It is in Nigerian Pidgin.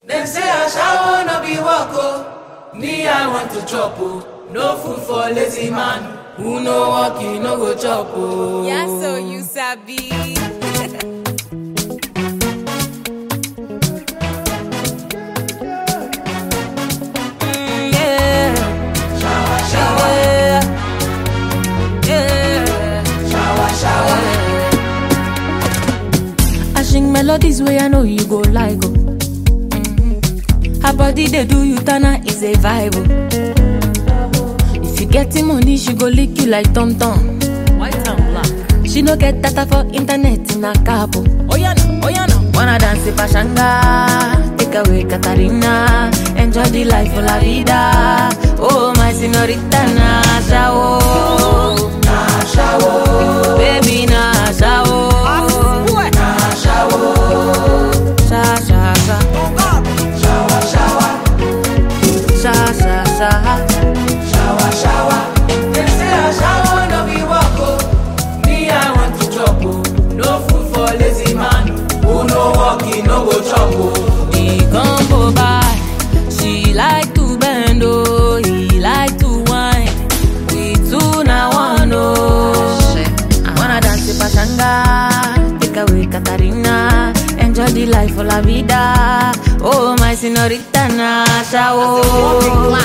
Dem say ashawo no be work o, me I want to chop o. No food for lazy man, who no work he no go chop o. Yeah, so you sabi. Mm, yeah. Shower, shower, Yeah. Yeah. shower, shower. I sing melodies where I know you go like oh. Her body they do you tana is a vibe oh. If you getting money, she go lick you like Tom Tom. White and black. She no get data for internet in a cabo. Oh yeah no, oh yeah no. Wanna dance with Pashanga, take away Katarina, enjoy the life of la vida. Oh my señorita Nasha oh, Nasha oh, baby Nasha oh. Sha sha sha. Shower, shower, Sha sha sha. shower, shower. Dem say ashawo no be work o, me I want to chop o. No food for lazy man, who no work he no go chop o. The combo by she like to bend oh, he like to whine. We two na one oh. Wanna dance with Pashanga, take away Katarina, enjoy the life of la vida. Oh my señorita Nasha oh.